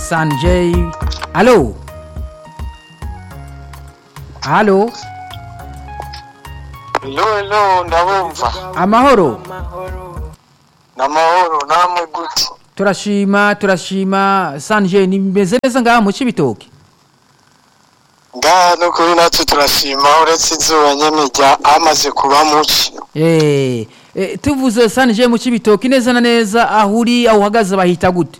Sanjay alo alo Hello, hello, ndabumva. amahoro Namahoro, namwe gute? turashima turashima Sanjay nimeze neza ngaha mu Cibitoke Ngaha no kuri natwe turashima uretse izuba nyene rya amaze kuba muci. eh eh, tuvuze Sanjay mu Cibitoke neza na neza aho uri aho uhagaze bahita gute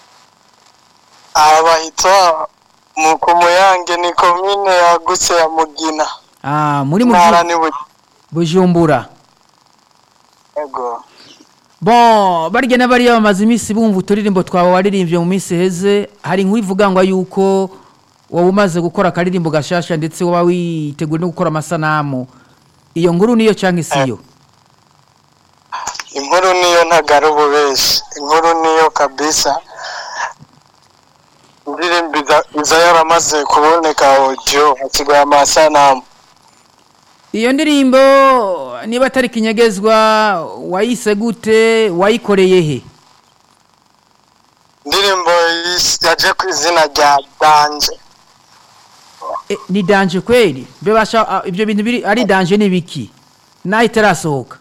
Aha bahita mu kumuyange ni komine yagutse ya Mugina. ah muri mu Ntara ni Bujumbura. Bujumbura Yego. Bon, barya n'abariya bamaze iminsi bumva uturirimbo twawe waririmbye mu minsi heze hari inkuru ivuga ngo yuko waba umaze gukora akaririmbo gashasha ndetse waba witeguye no gukora amasanamu iyo nkuru niyo cyangwa isiyo Inkuru niyo ntagara ububeshi. Inkuru niyo kabisa. Indirimbo iza- iza yaramaze kuboneka audio hasigaye amasanamu. iyo ndirimbo niba atari kinyegezwa wayise gute wayikoreye he Indirimbo yis- yaje ku izina rya Danje. e, ni danje kweli mbe basha ah, ibyo bintu biri ari danje ni biki nayo itarasohoka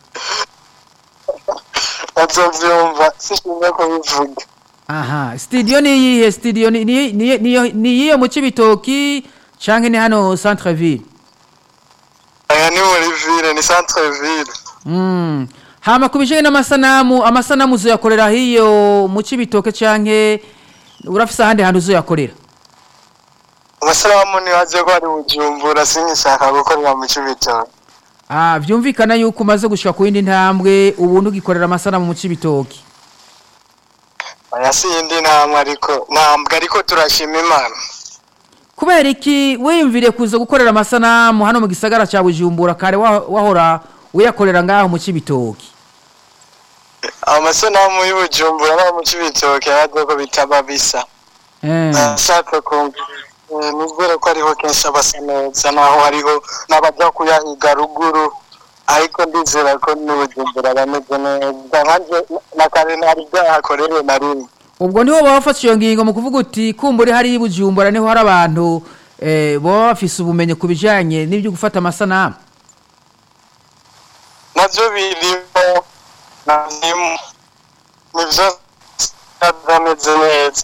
bazovyumva sishimye kubivuga aha studio ni iyihe studio ni ni ni ni- ni iyiyo mu Cibitoki canke ni hano centre ville aya ni muri ville ni centre ville Mm. Hama kubijanye n'amasanamu, amasanamu uzoyakorera hiyo mu Cibitoke canke urafise ahandi hantu uzoyakorera? amasalamu nibaze ko ari bujumbura sinkishaka gukorera mu cibitoke Ah, vyumvikana yuko umaze gushika ku yindi ntambwe ubu ntugikorera amasanamu mu Cibitoke. aya si iyindi ntambwe ariko ntambwe ariko turashima imana Kubera iki wiyumviriye kuza gukorera amasanamu hano mu gisagara ca Bujumbura kare wa- wahora uyakorera ngaho mu Cibitoke? amasanamu y'ubujumbura no mu cibitoke yaje ko bitaba bisa Eh. nashaka kumva eh, nizere ko ariho kenshi abasa neza naho hariho n'abaja kuyahiga ruguru ariko ndizera ko n'ubujumbura bameze neza nkanje na kare ntari bwahakorere na rimwe Ubwo niho bafashe iyo ngingo mu kuvuga uti kumbure hari Bujumbura niho hari abantu eh baba bafise ubumenyi kubijanye n'ibyo gufata amasanamu. navyo birimo navyo nivyo byameze neza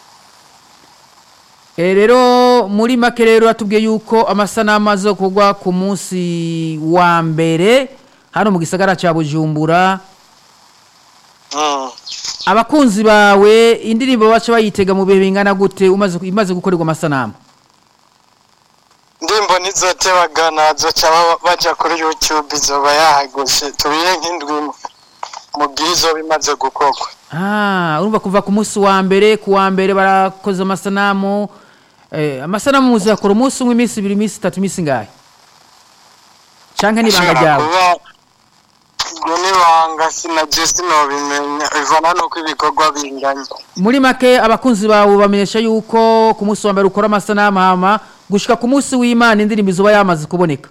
Eh, rero muri make rero atubwiye yuko amasanamu azokorwa ku munsi wa mbere hano mu gisagara ca Bujumbura Mm. abakunzi bawe indirimbo baca bayitega mu bihe bingana gute umaze imaze gukorerwa amasanamu ndimbo nizotebagana zoca ba- baja kuri youtube izoba yahagushe tubiye nk'indwi imwe mu gihe izoba imaze gukorwa ah urumva kuva ku munsi wa mbere ku wa mbere barakoze amasanamu eh, amasanamu muzakora umunsi umwe iminsi ibiri iminsi itatu iminsi ngahe canke n'ibanga Ashobora ryawe kuba ibyo n'ibanga sinaje sinobimenya bivana nuko ibikorwa binganya muri make abakunzi bawe bamenyesha yuko ku munsi wa mbere ukora amasanamu hama gushika ku munsi w'imana indirimbo izoba yamaze kuboneka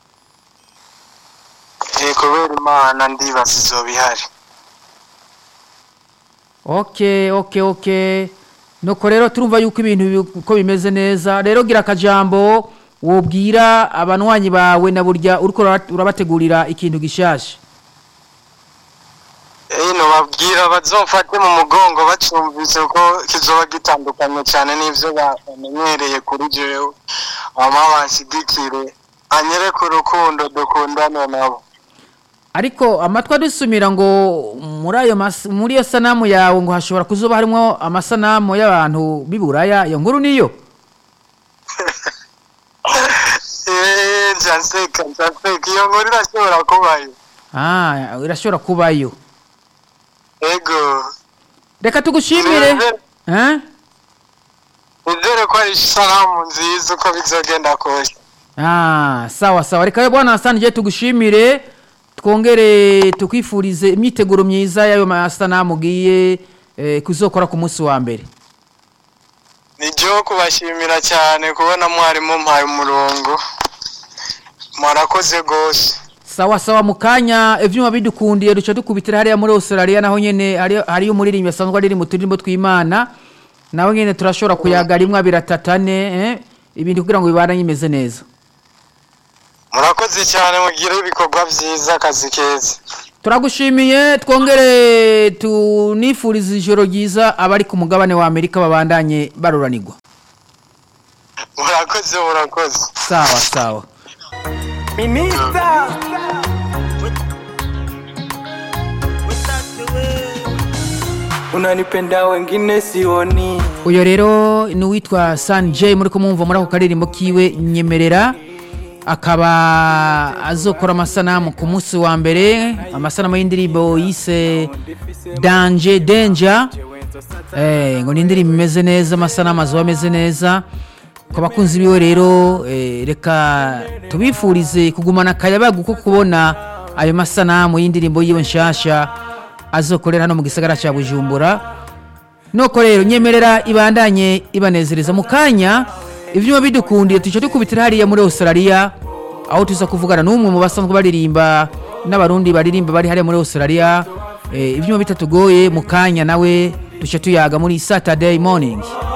Eh, kubera imana ndibaza izoba ihari okay okay okay nuko rero turumva yuko ibintu bi- uko bimeze neza rero gira akajambo wobwira abanywanyi bawe na burya uriko ura- urabategurira ikintu gishasha ino babwira bazofate mu mugongo bacumvise ko kizoba gitandukanye cyane n'ivyo bamenyereye kuri jewe bama banshigikire anyereke urukundo dukundane nabo ariko amatwi adusumira ngo muri ayo mas- muri iyo sanamu yawe ngo hashobora kuzoba harimo amasanamu y'abantu b'iburaya iyo nkuru niyo Eh, njanseka njanseka iyo nkuru irashobora kubayo ah irashobora kubayo ego reka tugushimire Nizere- eh? nizere ko ari isanamu nziza uko bizogenda kose Ah, sawa sawa reka bwana Hassan je tugushimire twongere tukwifurize imyiteguro myiza y'ayo masanamu ugiye eh, kuzokora ku munsi wa mbere nijyo kubashimira cyane kubona mwarimu mpaye umurongo mwarakoze rwose sawa sawa mu kanya ivyuma bidukundiye duca dukubitira hariya muri Australia naho nyene hari hariyo umuririmbyi asanzwe aririmba uturirimbo tw'Imana nawe nyine turashobora kuyaga rimwe abiri atatu ane eh, ibintu kugira ngo bibane bimeze neza murakoze cyane mugire ibikorwa byiza akazi keza turagushimiye twongere tunifurize ijoro ryiza abari ku mugabane wa amerika babandanye baruranirwa murakoze murakoze sawa sawa Minista. Unanipenda wengine sioni. uyu rero ni uwitwa san j muri kumwumva muri ako karirimbo kiwe nyemerera akaba azokora amasanamu ku munsi wa mbere amasanamu y'indirimbo yise danje denja eh, ngo ni indirimbo imeze neza amasanamu azuba ameze neza ku bakunzi biwe rero eh, reka tubifurize kugumana akayabagu ko kubona ayo masanamu y'indirimbo yiwe nshasha azokorera hano mu gisagara cya bujumbura nuko rero nyemerera ibandanye ibanezereza mu kanya ibyuma bidukundiye tujya dukubitira hariya muri australia aho tuza kuvugana n'umwe mu basanzwe baririmba n'abarundi baririmba bari hariya muri australia eh, ibyuma bitatugoye mu kanya nawe tujya tuyaga muri saturday morning